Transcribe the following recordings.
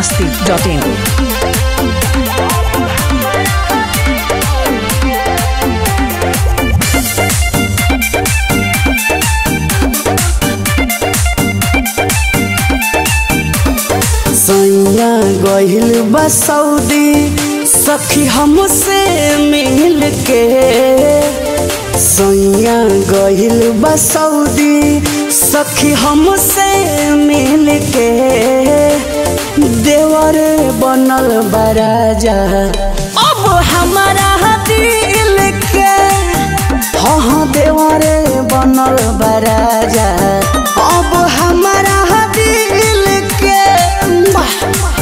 masti.in. सैया गहिल बा सऊदी सखी हमसे मिल के सैया गहिल बा सऊदी सखी हमसे मिल के देवर बनल बा राजा अब हमारा दिल के हाँ हाँ देवर बनल बा राजा अब हमारा दिल के वाह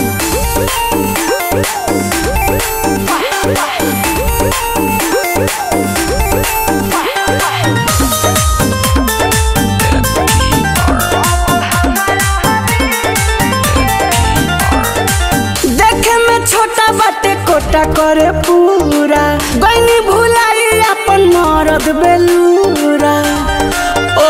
देखे में छोटा बाटे कोटा करे पूरा गईनी भुलाई अपन मरद बेलूरा ओ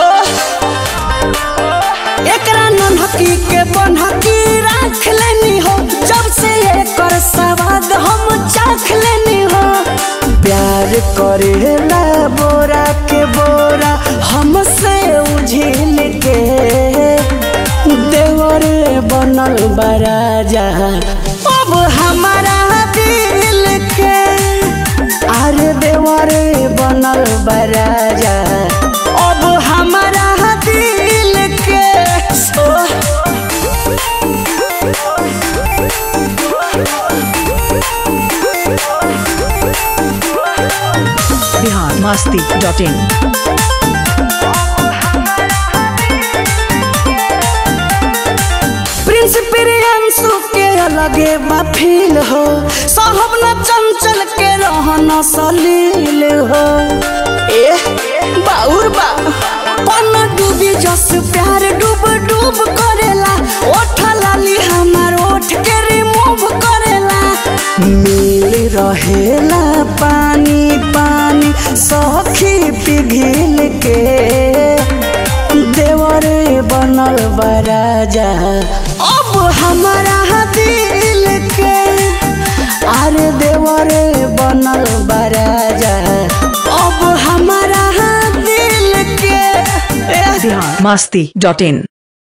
एकरा नन्हकी के बनहकी राख लेनी हो जब से एकर सवाद हम चाख लेनी हो प्यार करेला बोरा के बोरा हमसे उझिल के देवर बनल बराजा अब हमारा दिल के अरे देवर बनल बराजा अब हमारा दिल के ओ, Bihar masti.in. प्रिंस प्रियांशु के अलगे बा फील हो साहब न चंचल के रहन सलील हो ए बाउर बा पन डूबी जस प्यार डूब डूब करेला ओठ लाली हमार ओठ के रिमूव करेला मिल रहेला पानी पानी सखी पिघिल के देवर बनल बराजा अब हमारा दिल के अरे देवर बनल बराजा अब हमारा दिल के Bihar masti.in.